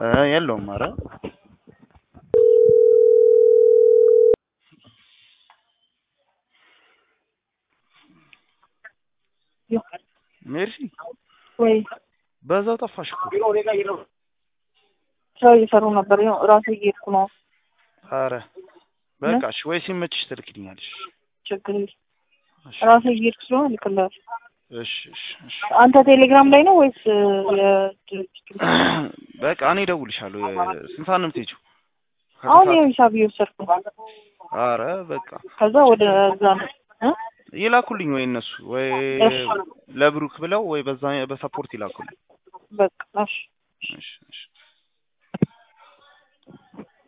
እ የለውም። ኧረ ሜርሲ ወይ በዛው ጠፋሽ እኮ። ስራ እየሰሩ ነበር። ያው ራሴ እየሄድኩ ነው። ኧረ በቃ እሺ፣ ወይ ሲመችሽ ትልክልኛለሽ። ችግር የለም። እሺ ራሴ እየሄድኩ ስለሆነ እልክልሃለሁ። እሺ እሺ እሺ። አንተ ቴሌግራም ላይ ነው ወይስ የድርጅቱ? በቃ እኔ እደውልልሻለሁ። የ- ስንት ሰዓት ነው የምትሄጂው? አሁን ይኸው ሂሳብ እየወሰድኩ ነው። ኧረ በቃ ከዛ ወደ እዛ ነው እ? ይላኩልኝ ወይ እነሱ ወይ እሺ ለብሩክ ብለው ወይ በዛ በሰፖርት ይላኩልኝ። በቃ እሺ እሺ እሺ